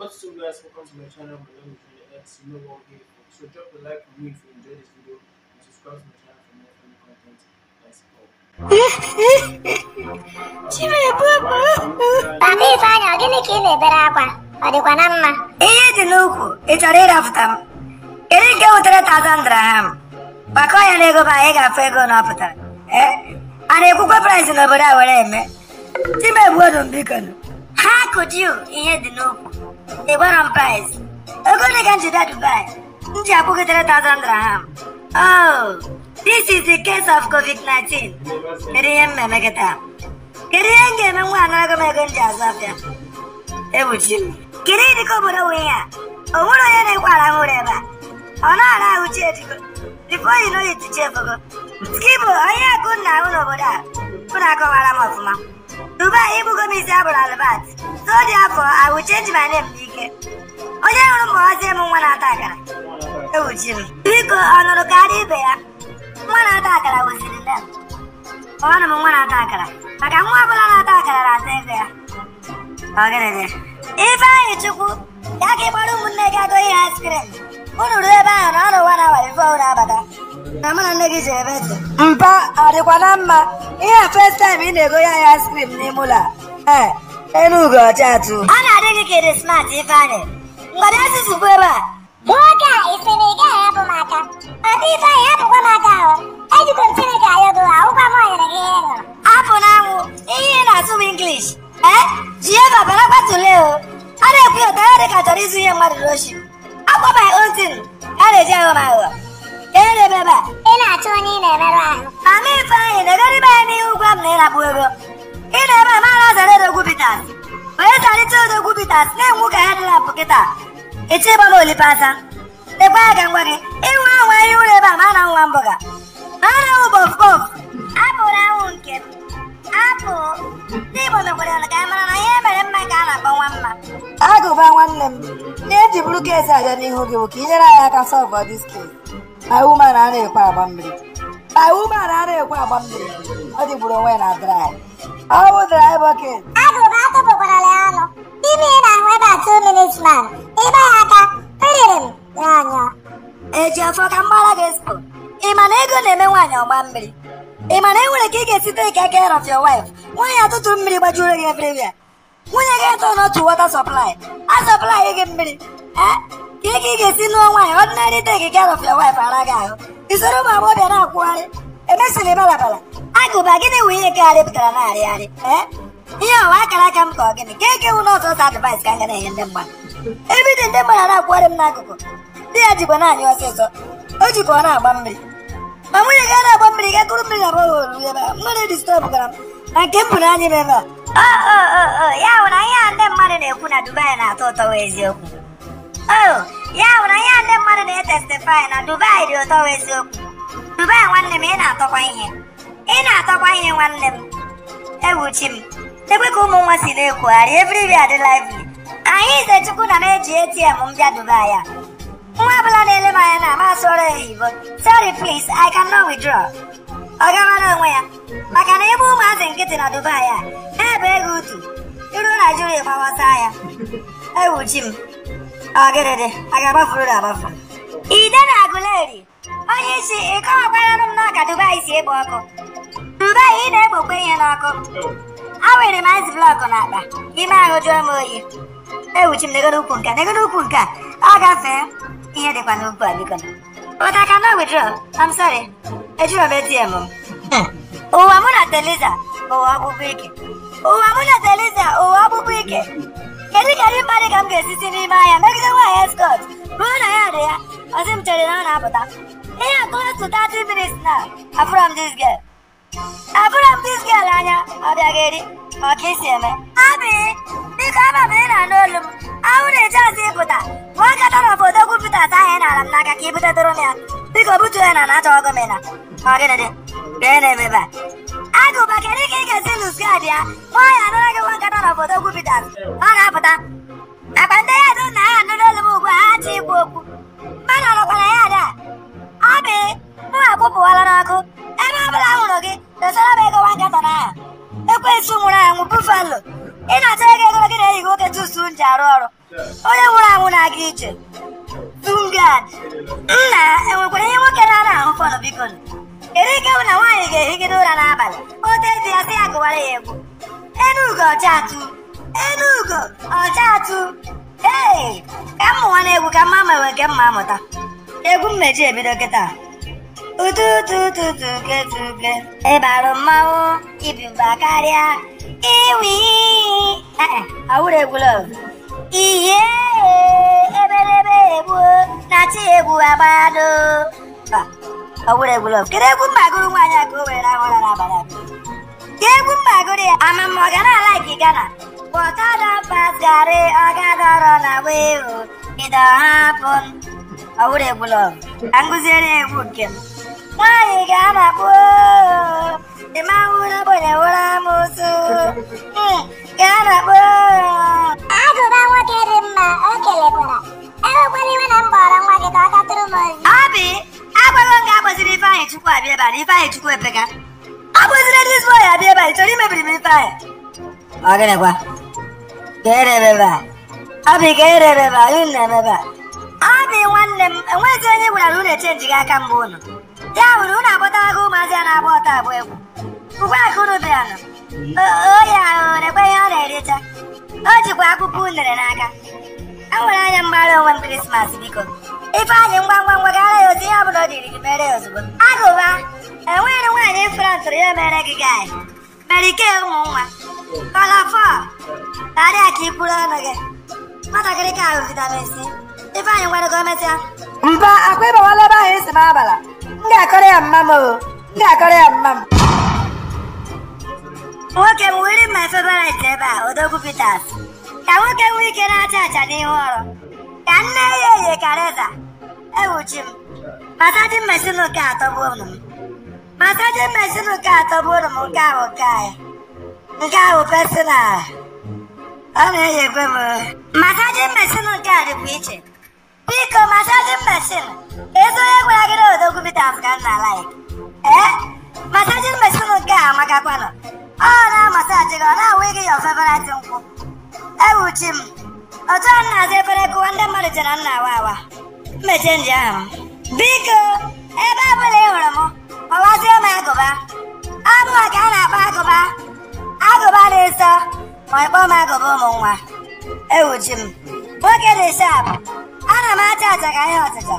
What's up guys, welcome to my channel, my name is Junior X, you know what here. So drop a like for me if you enjoyed this video and subscribe to my channel for more funny content. Let's go. Chimebubu. Papa Ifeanyị, ọ gịnị ka ị na-ebere akwa? Ọ dịkwa na mma? ihe dị n'ukwu ị chọrọ ịrapụta m kedu nke wutere tazan draham gbakọ ya n'ego ba anyị ga-afụ ego na ọ pụtara Eh? a na-ekwukwe price n'obodo a were eme timegbuodu m biko nụ. ha kụjiu ihe dị n'ukwu ị gwara m price ego dị ka njide dubai m ji akwụgitere tazan draham oh this is the case of covid-19 kedu ihe m na-eme kịta kedu ihe m ga-eme nwa anarago m ego m ji azụ afịa egbochi m kiri dịka obodo nwe ihe a o nwere onye na-ekwe arahụ ụra ebe a ọ na-ara ahụ chi edigo bifo yi n'oyi tichi efogo skibo onye akụ nna ahụ n'obodo a unu akọwara m ọfụma dubai ịbụgo m isi abụrụ albat so dị afọ ahụ chenji my name n'ike onye hụrụ ma ọzie m nwa na-ata akara ewuchi m biko ọ nụrụ karịa ibe ya nwa na-ata akara wụziri nne m ọnụ m nwa na-ata akara maka nwa ọbụla na-ata akara na-ata ego ya Ọgịnịdị? Ifeanyị Chukwu ya ka ị gbara ụmụnne gị agụ ihe askrim unu ruo ebe ahụ na ọnụ ụwa na awa bifo unu abata na mụ na nne gị jere ebe dị mpa ọ dịkwa na mma ihe a first time ị na-ego ya ya askrim n'ime ụlọ a ee elu ugo ọcha atụ ọ na-adị gị ka ịdị smart Ifeanyị ngọdị asụsụ bụ ebe a Nwoke a ị sị na ị gaghị ahapụ m aka? Papa Ifeanyị, hapụkwa m aka ahụ. Ejikwa m Chineke ayọgo, ahụkwa m onyere gị ihe ị ṅụrụ. apụ n'anwụ ihe ị na-asụ bụ English ee jieva bara gbatule o a na-ekwu ya ụtara dị ka chọrọ izu ihe mmadụ n'oshi akwa my own thing ka a na-eji aghọ m aghụghọ ka e na-eme ebe a Ị na-achọ onye ị na-emerụ ahụ. Mama Ifeanyị na-egoribe ya n'ihu gwa m na ịrapụ ego ị na-ebe a mara zara odogwu Peters onye zarịta odogwu Peters na-enwu ka ha dị lampụ kịta echi ịgba m olipasa lekwa ya ka ngwa gị ịnwe anwa ihe ụlọ ebe a ma na nwa mbọga ma na nwụ bof bof Apụrụ anwụ nke m. Apụ. ndị Igbo mekwara ya ka a mara na ihe mere mma ka a na-akpọ nwa mma agụba nwanne m ihe eji bụrụ keesi abịa n'ihu gị bụ ka ị nyere anyị aka sọlvọ dis kes my woman a na-ekwe agba mmiri my woman a na-ekwe agba mmiri ọ dịgburu onwe ya na dry ọ bụ dry bucket Agụba atụpụkwarala ya ọnụ. Ime ị na-ahụ ebe a two minutes man. Ịgba ya aka, piriri m, nyọọ eji afọ ka mgbara gị expo ị ma na ego na-eme nwaanyị ọgba mmiri ị ma na e nwere ka ị ga-esi take care of your wife nwaanyị atụtụ mmiri gbajuru gị everywhere nwunye gị eto n'otu water supply a supply gị mmiri eh? ka ị ka ị ga-esi nụọ nwaanyị ordinary take care of your wife ara gị ahụ isoro ụmụ agbọghọbịa na-akwụgharị emesiri balabala agụba gịnị wụ ihe kegharị pụtara na-arịgharị eh? ihe ọwa akara aka m ka ọ gịnị ka eke wụ n'ọzọ ọzọ advice ka m ga na-enye ndị mmadụ ebidi ndị mmadụ na-akwụgharị m n'akụkụ di ya jikwa naanị ọsịsọ o jikwa ọ na-agba mmiri ma nwunye gị a na-agba mmiri ga kụrụ mmiri abụghị olu ebe a mmiri distọb gara m na nke m bụ n'anya m ebe a o o o o ya bụ na ihe a ndị mmadụ na-ekwu na Dubai na-atọ ụtọ wee eziokwu o ya bụ na ihe a ndị mmadụ na-etestifai na Dubai dị ụtọ wee eziokwu Dubai nwanne m ị na-atọkwa ihe ị na-atọkwa ihe nwanne m ewuchi m ekwe ka ụmụ nwa si na-ekwugharị everywhere dị lively anyị ize chukwu na m eji ATM m bịa Dubai a nwa ọbụla na-ele m anya na amasịrị ya oyibo sorry please I cannot withdraw ọ gawara onwe ya maka na ebe ụmụazị nkịtị na Dubai a na-ebe ego utu iru Naijiria gbawasa ya ewuchi m ọgịrịdị a ga-agbafuru na agbafu ide na agụleri onye isi ịkọwakwaranụ m na ka Dubai si ekpo ọkụ Dubai ị na-ekpokwe ihe n'ọkụ awere m ice blọkụ na akpa ime ahụ jụọ m oyi ewuchi m negoro ukwu nke negoro ukwu nke a ọ gafee ihe dịkwa n'ukwu a biko But I cannot withdraw. I'm sorry. Ejiro m ATM m. Ụwa mụ na Teliza ụwa ọkpụkpụ ike. Ụwa mụ na Teliza ụwa ọkpụkpụ ike. Kedu ka ndị mmadụ ka m ga-esisi n'ime ahịa megide nwaanyị escort bụrụ na ya dị ya ọsị m chere na ọ na-apụta. Ihe a close to 30 minutes now. Afụrụ m this girl. Afụrụ m this girl anya ọ bịaghị eri ọ ka isi eme. Abi, biko ama m ị na-anụ olu m. Ahụ na-eji azụ ịpụta. Nwa nkata na obodo gwupụtata ahụ ị na-ala m n'aka ka i butetụrụ m ya. Biko butuo ya na na achọghị m ịna. Ọ gịnị dị? Gịnị na-eme ebe a? Agụba kedu ka ị ga-esi lụs gaadị ya? Nwaanyị anụla gị nwa nkata na obodo gwupụtara. Ọ na-apụta. Akpa ndị ya dụ na ha anụla olu m ugbu a ha achọ ikwu okwu. Mmadụ ọnọkwara ya ada. Ọ bụ mụ akwụpụwala n'ọkụ. Ebe ọ bụla hụrụ gị, dosara m ego nwa nkata na aha. Ekwensu nwụrụ anwụ bufalo. Ị na-achọ ego ego gị na-eyighị oke tusu m ji arụ ọrụ. onye nwụrụ anwụ na-aga ije tungad nna enwekwara ihe nwoke na-ana ahụ fọnụ biko kedu ike bụ na nwaanyị ga-ehigide ụra n'abalị ote ezi ya sị ya gụwara ya egwu enugo ọchatụ enugo ọchatụ ee ka m mụnwa na-egwu ka mma ma enwe nke mma amụta egwu mmeji ebido kịta ututututuketuke ịbarụ mmanwụ ibiba karịa iwi awụrụ egwu love ihe ebelebe egbu na chi egwu agbado awụrụ egwu love kedu egwu mbagoro nwaanyị a ka o were ahụ ụra n'abalị a ka egwu mbagoro ya ama m ọ ga na alaiki gana bọtada pas gari ọgadọrọ na wehu bido hapụn awụrụ egwu love ka m gụziere ya egwu nke m nwaanyị ga-anakpu ịmahụla bonye wụra amụsụ ga-anakpu agụba nwoke dị mma o kelekwara enwekwala iwe na m kpọrọ nwa gị ka ọ gatụrụ m ozi Abi, agwaghị m ga-akpọziri Ifeanyị Chukwu abịa ebe a na Ifeanyị Chukwu epeka. Ọ bụziri dis boy abịa ebe a, ị chọrọ imebiri m Ifeanyị? Ọ gịnịkwa? Ka erebe ebe a. Abi ka erebe ebe a, unu na-eme ebe a. Abi nwanne m, enweghịzi onye gwara unu echenji gị aka mbụ unu. Ya wuru unu akpọtago ụmụazị a na-agba ọtọ abụ egwu. Ugbu a ka unu bịanụ. Oyi ahụ na-ekwe ihe ọ na-ericha. O jikwa akwụkwọ unere n'aka. enwere anya mgbara onwe m krismas biko ifeanyị ngwa ngwa ngwa gara ya otu ihe ọbụla o diri gị mere ya ozugbo agụba enweghị nwaanyị frantụrụ ya mere gị gai merike ụmụ nwa kọlọfọ karịa ka ikwuru ọnụ gị nwatakịrị ka ahụ vitamin c ifeanyị nwere ka o mesịa mba akwa ịbawala ebe ahụ esi m abala m ga-akọrọ ya mma m o m ga-akọrọ ya mma m nwoke m wiri my favorite ebe a odogwu peters ka nwoke nwee ike na-acha acha n'ihu ọrụ ka nne ya eye karịza ewuchi m masaji mmesin nke atọgbuo m masaji mmesin nke atọgbuo m nke ahụ nke anyị nke ahụ personal ọ na-eyekwe m masaji mmesin nke a dịkwa iche biko masaji mmesin ezi onye gwara gị na odogwu peters ka nna like ee masaji mmesin nke a amakakwanụ ọ na-amasaji gị ọ na-awụ gị ya ofeberati nkwụ ewuchi m otu a na-aza efere kụwa ndị mmadụ chere na nna awa awa mmeche nji ahụ m biko ebe ọbụla ị hụrụ m ọwazie m agụba ọ bụ ka a na-akpọ agụba agụba na-eso ma ịkpọ m agụba ụmụ nwa ewuchi m nwoke dị shap ana m acha acha ka ihe ọchịcha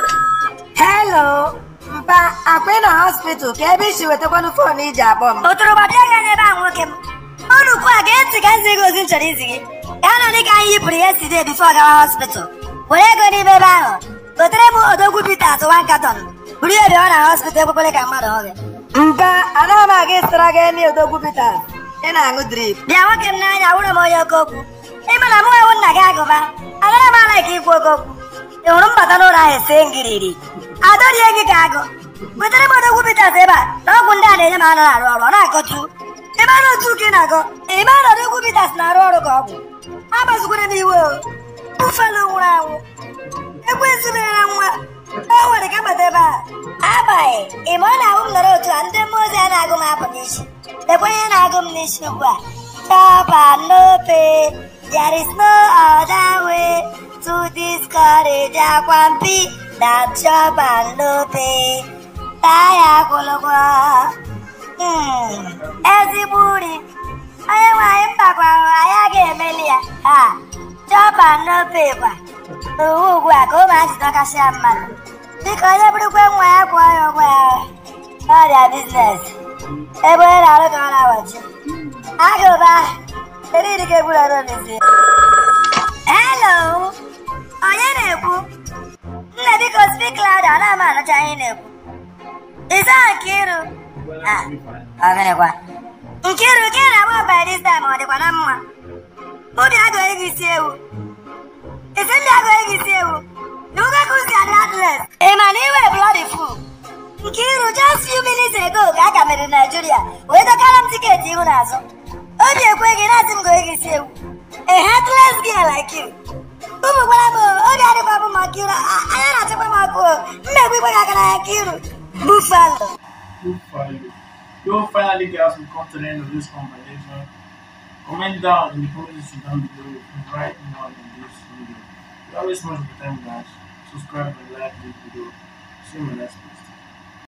helo mpa akwa ị nọ hospital ka ebe isi wetakwanụ foonu iji akpọ m ụtụrụgba bịa gị anya ebe a nwoke m unu ugbu a ga-ntị ka nzi gị ozi m chọrọ izi gị ka a nọ dị ka anyị yipụrụ ya side bifo gawa hospital were ego n'ime ebe ahụ gotere m odogwu Peters wan katon buru ya bịawa na hospital ekwekwele ka mmadụ hụ gị mba anaghị m aga ịsịra gị ndị odogwu Peters ị na-aṅụ drip bịa nwoke m n'anya wụrụ m onye oke okwu ịma na mụ ewu nna gị agụba agaghị m ala ka ikwu oke okwu ị hụrụ mbata n'ụlọ ahụ ese ngiriri adọrie gị ka agụ wetere m odogwu Peters ebe a na ọgwụ ndị a na-enye m anụ arụ ọrụ ọ na-akọtu ebe a na-otu ka ị na-agọ ebe a nọdụ egwu Peters na-arụ ọrụ ka ọgwụ agbazikwere m iwe o bufalo nwụrụ anwụ egwu ezibere nwa e nwere ka mgbata ebe a agbaghị ime ọ na-ahụ m nọrọ otu a ndị mmụọ ozi a na-agụ m apụ n'isi lekwa ihe na-agụ m n'isi ugbu a chop and no pay there is no other way to discourage akwampi than chop and no pay taa ya akwụlụgwọ Hmm, ezigbo uri onye nwe anyị mbakwara anyị agaghị emeli ya ha chọpa n'ope kwa n'uwe ugbu a ka ụmụazị dọkasịa mmadụ dịka onye bụrụkwe nwa ya kwụọ ya ụgwọ ya n'ọrịa biznes ebe onye na-arụ ka ọ na-awachi agụba kedu ịdị ka egburu ọrụ n'ezi helo onye na-ekwu nna biko spik lada ọ na-ama anụcha ihe ị na-ekwu ịza Nkiru Ah, ọ gịnịkwa Nkiru ka ị na-agba by this time ọ dịkwa na mma obi agụghị gị isi ewu isi ndị agụghị gị isi ewu na ụga kuzi adị atlet ị ma na iwe bloody fool Nkiru just few minutes ago ka a ka mere Nigeria wee dọkara m tiketi ihu n'azụ obi ekwe gị na-asị m goghị gị isi ewu a heartless girl like you ụmụ gwara m obi adịkwa m ma Nkiru anya na-achịkwa m ọkụ mmegbu igwe gị aka na ya Nkiru buffalo Good for you. You finally guys will come to the end of this conversation. Comment down in the comment section down below right now in this video. Without wasting much of your time guys, subscribe and like this video. See you in my next video.